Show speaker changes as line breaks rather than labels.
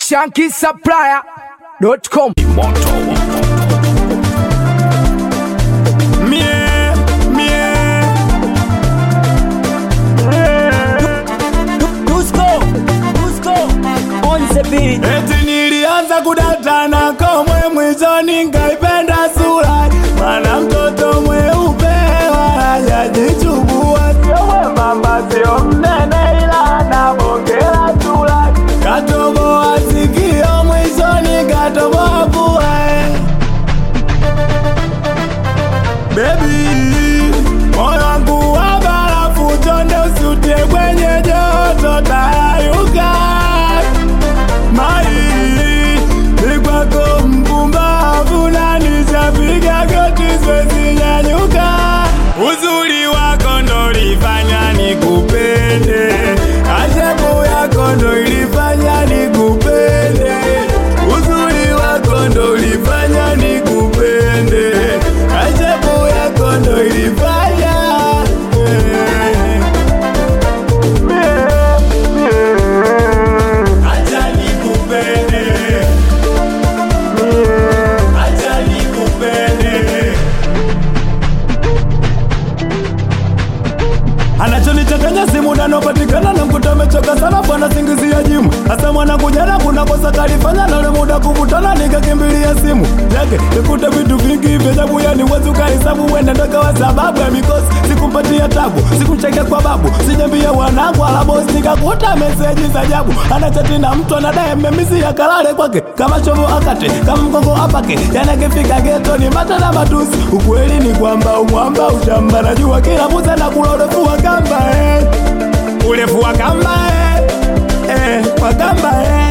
shankisupplier.com.
Mie, mie.
Dusko, Dusko, on the beat.
Eti nilianza kudatana komwe mwishoni nkaipenda sura mana mtoto mweupe hajajichubua sio mwembamba sio mnene ila anabongela sura katoboa sikio mwishoni katoboa pua Baby, moyo wangu wa barafu chonde usiutie kwenye joto tayayuka mai ni kwako mpumbavu na nishapiga goti siwezi nyanyuka uzuri wako ndo lifanya nikupende ajabu yako ndo ilifanya nikupende uzuri wako ndo ulifanya nikupende ajabu yako ndo ilifanya eh. Acha nikupende. Acha nikupende. anachonichanganya simu nanopatikana na mkuta amechoka sana bwana singizia jimu hasa mwanangu jana kuna kosa kalifanya na ule muda kuvutana nikakimbilia simu yake nikuta vitu vingi vya ajabu yani wezi ukahesabu wenda ndokawa sababu ya mikosi sikumpatia tabu sikumchekea kwa babu sijambia wanangu alabos nikakuta meseji za ajabu anachati na mtu anadaye mmemisi ya kalale kwake kama chovo akate kama mgongo apake yanakifika geto ni mata na matusi ukweli ni kwamba umwamba ushamba najua kila muza na kula urefu wa kamba eh. urefu wa kamba eh. Eh, wa kamba eh.